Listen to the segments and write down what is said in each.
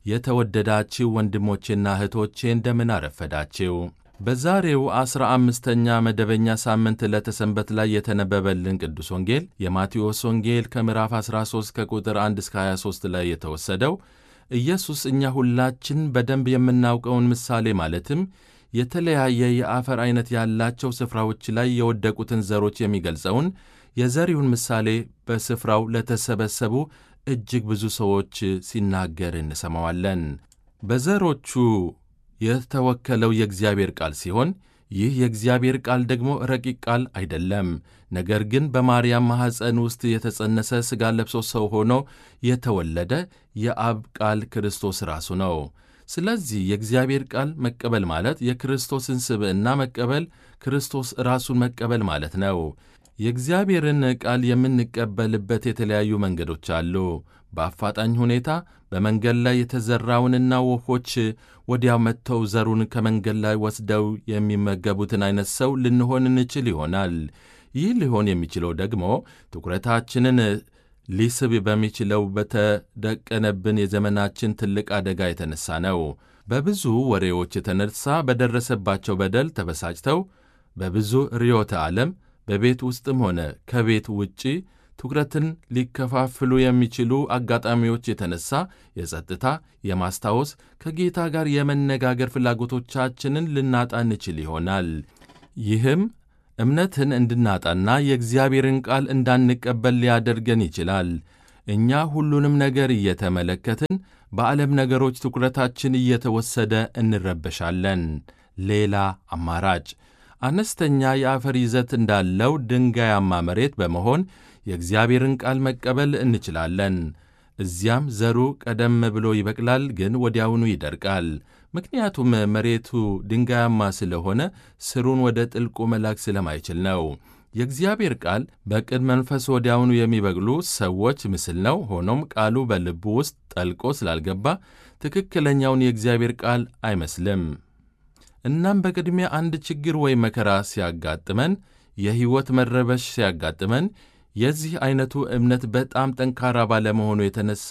የተወደዳችሁ ወንድሞቼና እህቶቼ እንደምን አረፈዳችሁ። በዛሬው ዐሥራ አምስተኛ መደበኛ ሳምንት ዕለተ ሰንበት ላይ የተነበበልን ቅዱስ ወንጌል የማቴዎስ ወንጌል ከምዕራፍ 13 ከቁጥር 1 እስከ 23 ላይ የተወሰደው ኢየሱስ እኛ ሁላችን በደንብ የምናውቀውን ምሳሌ ማለትም የተለያየ የአፈር ዐይነት ያላቸው ስፍራዎች ላይ የወደቁትን ዘሮች የሚገልጸውን የዘሪውን ምሳሌ በስፍራው ለተሰበሰቡ እጅግ ብዙ ሰዎች ሲናገር እንሰማዋለን። በዘሮቹ የተወከለው የእግዚአብሔር ቃል ሲሆን ይህ የእግዚአብሔር ቃል ደግሞ ረቂቅ ቃል አይደለም። ነገር ግን በማርያም ማኅፀን ውስጥ የተጸነሰ ሥጋ ለብሶ ሰው ሆኖ የተወለደ የአብ ቃል ክርስቶስ ራሱ ነው። ስለዚህ የእግዚአብሔር ቃል መቀበል ማለት የክርስቶስን ስብዕና መቀበል፣ ክርስቶስ ራሱን መቀበል ማለት ነው። የእግዚአብሔርን ቃል የምንቀበልበት የተለያዩ መንገዶች አሉ። በአፋጣኝ ሁኔታ በመንገድ ላይ የተዘራውንና ወፎች ወዲያው መጥተው ዘሩን ከመንገድ ላይ ወስደው የሚመገቡትን አይነት ሰው ልንሆን እንችል ይሆናል። ይህ ሊሆን የሚችለው ደግሞ ትኩረታችንን ሊስብ በሚችለው በተደቀነብን የዘመናችን ትልቅ አደጋ የተነሳ ነው። በብዙ ወሬዎች የተነሳ በደረሰባቸው በደል ተበሳጭተው በብዙ ርዮተ ዓለም በቤት ውስጥም ሆነ ከቤት ውጪ ትኩረትን ሊከፋፍሉ የሚችሉ አጋጣሚዎች የተነሳ የጸጥታ፣ የማስታወስ፣ ከጌታ ጋር የመነጋገር ፍላጎቶቻችንን ልናጣ እንችል ይሆናል። ይህም እምነትን እንድናጣና የእግዚአብሔርን ቃል እንዳንቀበል ሊያደርገን ይችላል። እኛ ሁሉንም ነገር እየተመለከትን በዓለም ነገሮች ትኩረታችን እየተወሰደ እንረበሻለን። ሌላ አማራጭ አነስተኛ የአፈር ይዘት እንዳለው ድንጋያማ መሬት በመሆን የእግዚአብሔርን ቃል መቀበል እንችላለን። እዚያም ዘሩ ቀደም ብሎ ይበቅላል፣ ግን ወዲያውኑ ይደርቃል። ምክንያቱም መሬቱ ድንጋያማ ስለሆነ ስሩን ወደ ጥልቁ መላክ ስለማይችል ነው። የእግዚአብሔር ቃል በቅን መንፈስ ወዲያውኑ የሚበቅሉ ሰዎች ምስል ነው። ሆኖም ቃሉ በልቡ ውስጥ ጠልቆ ስላልገባ ትክክለኛውን የእግዚአብሔር ቃል አይመስልም። እናም በቅድሚያ አንድ ችግር ወይም መከራ ሲያጋጥመን፣ የሕይወት መረበሽ ሲያጋጥመን የዚህ ዐይነቱ እምነት በጣም ጠንካራ ባለመሆኑ የተነሳ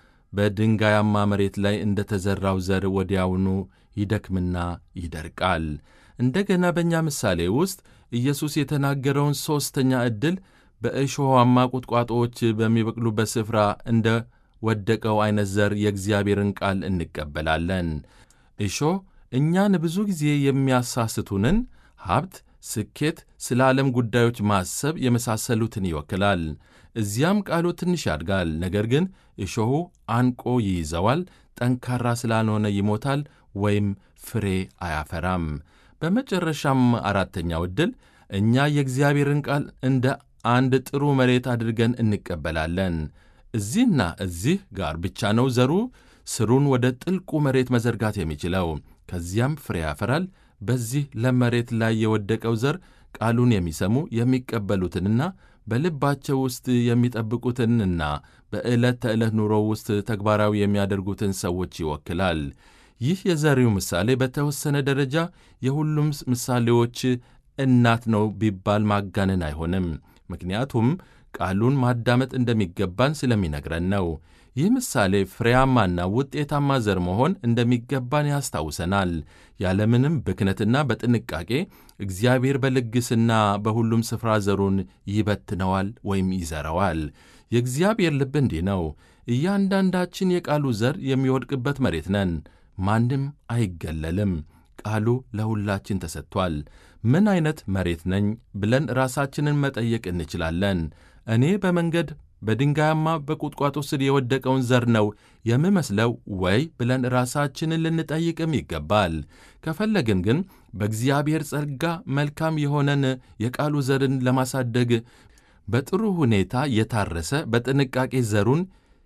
በድንጋያማ መሬት ላይ እንደ ተዘራው ዘር ወዲያውኑ ይደክምና ይደርቃል። እንደገና በእኛ ምሳሌ ውስጥ ኢየሱስ የተናገረውን ሦስተኛ ዕድል በእሾሃማ ቁጥቋጦዎች በሚበቅሉበት ስፍራ እንደ ወደቀው ዐይነት ዘር የእግዚአብሔርን ቃል እንቀበላለን። እሾህ እኛን ብዙ ጊዜ የሚያሳስቱንን ሀብት፣ ስኬት፣ ስለ ዓለም ጉዳዮች ማሰብ የመሳሰሉትን ይወክላል። እዚያም ቃሉ ትንሽ ያድጋል፣ ነገር ግን እሾሁ አንቆ ይይዘዋል። ጠንካራ ስላልሆነ ይሞታል ወይም ፍሬ አያፈራም። በመጨረሻም አራተኛው ዕድል እኛ የእግዚአብሔርን ቃል እንደ አንድ ጥሩ መሬት አድርገን እንቀበላለን። እዚህና እዚህ ጋር ብቻ ነው ዘሩ ስሩን ወደ ጥልቁ መሬት መዘርጋት የሚችለው። ከዚያም ፍሬ ያፈራል። በዚህ ለም መሬት ላይ የወደቀው ዘር ቃሉን የሚሰሙ የሚቀበሉትንና በልባቸው ውስጥ የሚጠብቁትንና በዕለት ተዕለት ኑሮ ውስጥ ተግባራዊ የሚያደርጉትን ሰዎች ይወክላል። ይህ የዘሪው ምሳሌ በተወሰነ ደረጃ የሁሉም ምሳሌዎች እናት ነው ቢባል ማጋነን አይሆንም። ምክንያቱም ቃሉን ማዳመጥ እንደሚገባን ስለሚነግረን ነው። ይህ ምሳሌ ፍሬያማና ውጤታማ ዘር መሆን እንደሚገባን ያስታውሰናል። ያለምንም ብክነትና በጥንቃቄ እግዚአብሔር በልግስና በሁሉም ስፍራ ዘሩን ይበትነዋል ወይም ይዘረዋል። የእግዚአብሔር ልብ እንዲህ ነው። እያንዳንዳችን የቃሉ ዘር የሚወድቅበት መሬት ነን። ማንም አይገለልም። ቃሉ ለሁላችን ተሰጥቷል። ምን አይነት መሬት ነኝ ብለን ራሳችንን መጠየቅ እንችላለን። እኔ በመንገድ በድንጋያማ በቁጥቋጦ ስር የወደቀውን ዘር ነው የምመስለው ወይ ብለን ራሳችንን ልንጠይቅም ይገባል። ከፈለግን ግን በእግዚአብሔር ጸጋ መልካም የሆነን የቃሉ ዘርን ለማሳደግ በጥሩ ሁኔታ የታረሰ በጥንቃቄ ዘሩን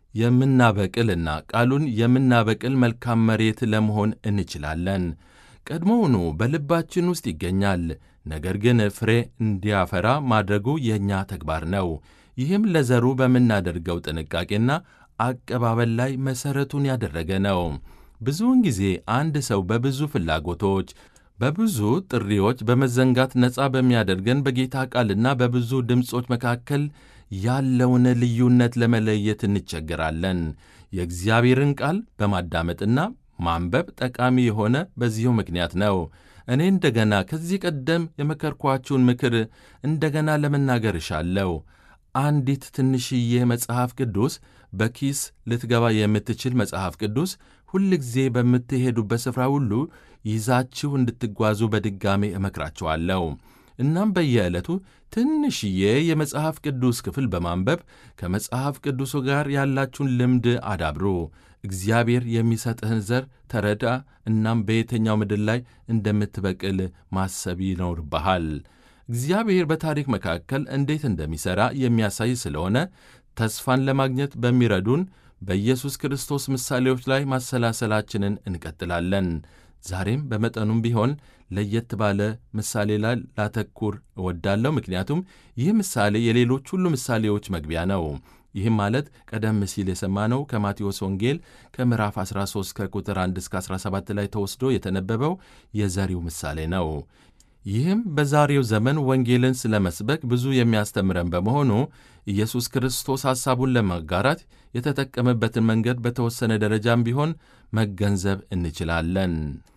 የምናበቅልና ቃሉን የምናበቅል መልካም መሬት ለመሆን እንችላለን። ቀድሞውኑ በልባችን ውስጥ ይገኛል። ነገር ግን ፍሬ እንዲያፈራ ማድረጉ የእኛ ተግባር ነው። ይህም ለዘሩ በምናደርገው ጥንቃቄና አቀባበል ላይ መሠረቱን ያደረገ ነው። ብዙውን ጊዜ አንድ ሰው በብዙ ፍላጎቶች፣ በብዙ ጥሪዎች በመዘንጋት ነፃ በሚያደርገን በጌታ ቃልና በብዙ ድምፆች መካከል ያለውን ልዩነት ለመለየት እንቸገራለን። የእግዚአብሔርን ቃል በማዳመጥና ማንበብ ጠቃሚ የሆነ በዚሁ ምክንያት ነው። እኔ እንደገና ከዚህ ቀደም የመከርኳችሁን ምክር እንደገና ለመናገር እሻለሁ። አንዲት ትንሽዬ መጽሐፍ ቅዱስ በኪስ ልትገባ የምትችል መጽሐፍ ቅዱስ ሁልጊዜ በምትሄዱበት ስፍራ ሁሉ ይዛችሁ እንድትጓዙ በድጋሜ እመክራችኋለሁ። እናም በየዕለቱ ትንሽዬ የመጽሐፍ ቅዱስ ክፍል በማንበብ ከመጽሐፍ ቅዱሱ ጋር ያላችሁን ልምድ አዳብሩ። እግዚአብሔር የሚሰጥህን ዘር ተረዳ። እናም በየትኛው ምድር ላይ እንደምትበቅል ማሰብ ይኖርብሃል። እግዚአብሔር በታሪክ መካከል እንዴት እንደሚሠራ የሚያሳይ ስለሆነ ተስፋን ለማግኘት በሚረዱን በኢየሱስ ክርስቶስ ምሳሌዎች ላይ ማሰላሰላችንን እንቀጥላለን። ዛሬም በመጠኑም ቢሆን ለየት ባለ ምሳሌ ላይ ላተኩር እወዳለሁ። ምክንያቱም ይህ ምሳሌ የሌሎች ሁሉ ምሳሌዎች መግቢያ ነው። ይህም ማለት ቀደም ሲል የሰማነው ከማቴዎስ ወንጌል ከምዕራፍ 13 ከቁጥር 1 እስከ 17 ላይ ተወስዶ የተነበበው የዘሪው ምሳሌ ነው። ይህም በዛሬው ዘመን ወንጌልን ስለ መስበክ ብዙ የሚያስተምረን በመሆኑ ኢየሱስ ክርስቶስ ሐሳቡን ለመጋራት የተጠቀመበትን መንገድ በተወሰነ ደረጃም ቢሆን መገንዘብ እንችላለን።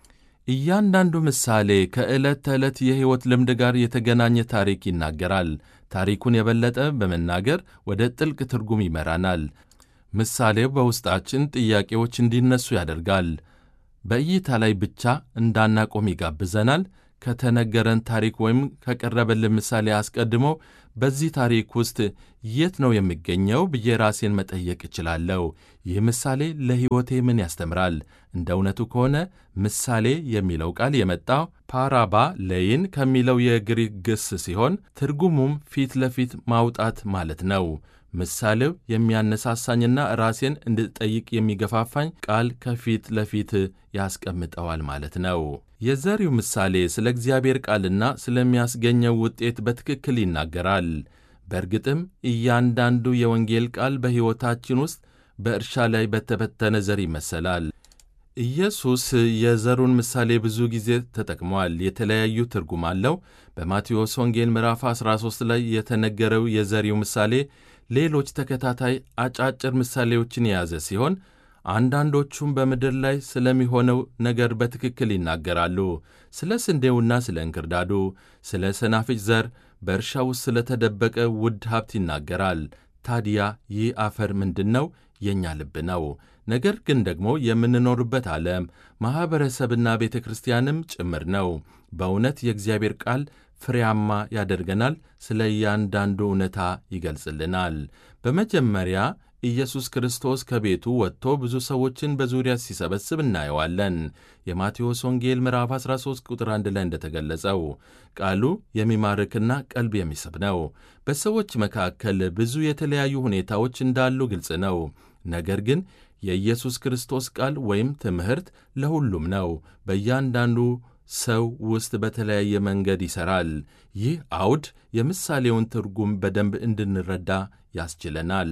እያንዳንዱ ምሳሌ ከዕለት ተዕለት የሕይወት ልምድ ጋር የተገናኘ ታሪክ ይናገራል። ታሪኩን የበለጠ በመናገር ወደ ጥልቅ ትርጉም ይመራናል። ምሳሌው በውስጣችን ጥያቄዎች እንዲነሱ ያደርጋል። በእይታ ላይ ብቻ እንዳናቆም ይጋብዘናል። ከተነገረን ታሪክ ወይም ከቀረበልን ምሳሌ አስቀድሞ በዚህ ታሪክ ውስጥ የት ነው የሚገኘው ብዬ ራሴን መጠየቅ እችላለሁ። ይህ ምሳሌ ለሕይወቴ ምን ያስተምራል? እንደ እውነቱ ከሆነ ምሳሌ የሚለው ቃል የመጣው ፓራባ ለይን ከሚለው የግሪክ ግስ ሲሆን ትርጉሙም ፊት ለፊት ማውጣት ማለት ነው። ምሳሌው የሚያነሳሳኝና ራሴን እንድጠይቅ የሚገፋፋኝ ቃል ከፊት ለፊት ያስቀምጠዋል ማለት ነው። የዘሪው ምሳሌ ስለ እግዚአብሔር ቃልና ስለሚያስገኘው ውጤት በትክክል ይናገራል። በእርግጥም እያንዳንዱ የወንጌል ቃል በሕይወታችን ውስጥ በእርሻ ላይ በተበተነ ዘር ይመሰላል። ኢየሱስ የዘሩን ምሳሌ ብዙ ጊዜ ተጠቅሟል። የተለያዩ ትርጉም አለው። በማቴዎስ ወንጌል ምዕራፍ 13 ላይ የተነገረው የዘሪው ምሳሌ ሌሎች ተከታታይ አጫጭር ምሳሌዎችን የያዘ ሲሆን አንዳንዶቹም በምድር ላይ ስለሚሆነው ነገር በትክክል ይናገራሉ። ስለ ስንዴውና ስለ እንክርዳዱ፣ ስለ ሰናፍጭ ዘር፣ በእርሻ ውስጥ ስለተደበቀ ውድ ሀብት ይናገራል። ታዲያ ይህ አፈር ምንድን ነው? የእኛ ልብ ነው። ነገር ግን ደግሞ የምንኖርበት ዓለም ማኅበረሰብና ቤተ ክርስቲያንም ጭምር ነው። በእውነት የእግዚአብሔር ቃል ፍሬያማ ያደርገናል። ስለ እያንዳንዱ እውነታ ይገልጽልናል። በመጀመሪያ ኢየሱስ ክርስቶስ ከቤቱ ወጥቶ ብዙ ሰዎችን በዙሪያ ሲሰበስብ እናየዋለን። የማቴዎስ ወንጌል ምዕራፍ 13 ቁጥር 1 ላይ እንደተገለጸው ቃሉ የሚማርክና ቀልብ የሚስብ ነው። በሰዎች መካከል ብዙ የተለያዩ ሁኔታዎች እንዳሉ ግልጽ ነው። ነገር ግን የኢየሱስ ክርስቶስ ቃል ወይም ትምህርት ለሁሉም ነው። በእያንዳንዱ ሰው ውስጥ በተለያየ መንገድ ይሠራል። ይህ አውድ የምሳሌውን ትርጉም በደንብ እንድንረዳ ያስችለናል።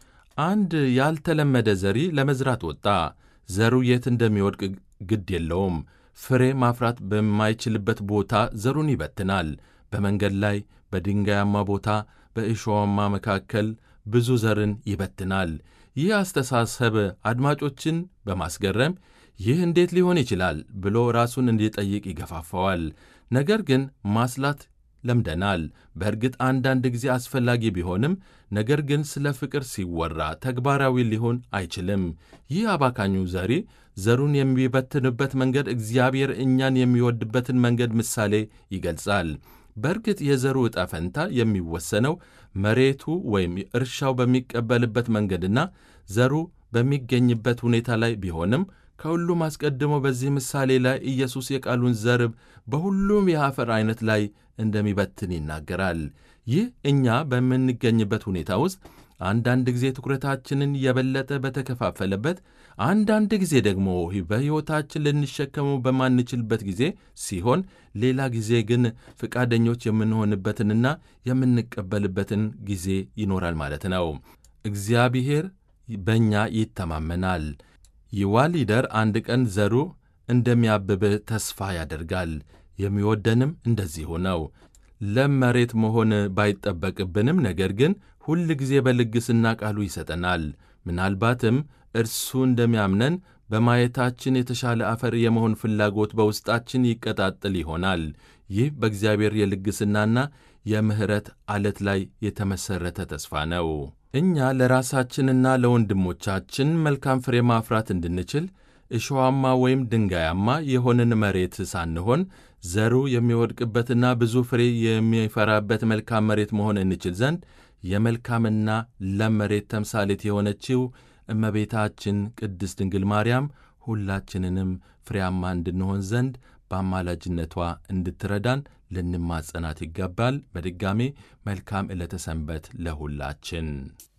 አንድ ያልተለመደ ዘሪ ለመዝራት ወጣ። ዘሩ የት እንደሚወድቅ ግድ የለውም። ፍሬ ማፍራት በማይችልበት ቦታ ዘሩን ይበትናል። በመንገድ ላይ፣ በድንጋያማ ቦታ፣ በእሾዋማ መካከል ብዙ ዘርን ይበትናል። ይህ አስተሳሰብ አድማጮችን በማስገረም ይህ እንዴት ሊሆን ይችላል ብሎ ራሱን እንዲጠይቅ ይገፋፋዋል። ነገር ግን ማስላት ለምደናል። በእርግጥ አንዳንድ ጊዜ አስፈላጊ ቢሆንም ነገር ግን ስለ ፍቅር ሲወራ ተግባራዊ ሊሆን አይችልም። ይህ አባካኙ ዘሪ ዘሩን የሚበትንበት መንገድ እግዚአብሔር እኛን የሚወድበትን መንገድ ምሳሌ ይገልጻል። በእርግጥ የዘሩ ዕጣ ፈንታ የሚወሰነው መሬቱ ወይም እርሻው በሚቀበልበት መንገድና ዘሩ በሚገኝበት ሁኔታ ላይ ቢሆንም ከሁሉም አስቀድሞ በዚህ ምሳሌ ላይ ኢየሱስ የቃሉን ዘር በሁሉም የአፈር አይነት ላይ እንደሚበትን ይናገራል። ይህ እኛ በምንገኝበት ሁኔታ ውስጥ አንዳንድ ጊዜ ትኩረታችንን የበለጠ በተከፋፈለበት፣ አንዳንድ ጊዜ ደግሞ በሕይወታችን ልንሸከመው በማንችልበት ጊዜ ሲሆን፣ ሌላ ጊዜ ግን ፈቃደኞች የምንሆንበትንና የምንቀበልበትን ጊዜ ይኖራል ማለት ነው። እግዚአብሔር በእኛ ይተማመናል። ይዋሊደር አንድ ቀን ዘሩ እንደሚያብብ ተስፋ ያደርጋል። የሚወደንም እንደዚሁ ነው። ለም መሬት መሆን ባይጠበቅብንም ነገር ግን ሁል ጊዜ በልግስና ቃሉ ይሰጠናል። ምናልባትም እርሱ እንደሚያምነን በማየታችን የተሻለ አፈር የመሆን ፍላጎት በውስጣችን ይቀጣጥል ይሆናል። ይህ በእግዚአብሔር የልግስናና የምሕረት ዓለት ላይ የተመሠረተ ተስፋ ነው። እኛ ለራሳችንና ለወንድሞቻችን መልካም ፍሬ ማፍራት እንድንችል እሾዋማ ወይም ድንጋያማ የሆንን መሬት ሳንሆን ዘሩ የሚወድቅበትና ብዙ ፍሬ የሚፈራበት መልካም መሬት መሆን እንችል ዘንድ የመልካምና ለም መሬት ተምሳሌት የሆነችው እመቤታችን ቅድስት ድንግል ማርያም ሁላችንንም ፍሬያማ እንድንሆን ዘንድ በአማላጅነቷ እንድትረዳን ልንማጸናት ይገባል። በድጋሜ መልካም ዕለተ ሰንበት ለሁላችን።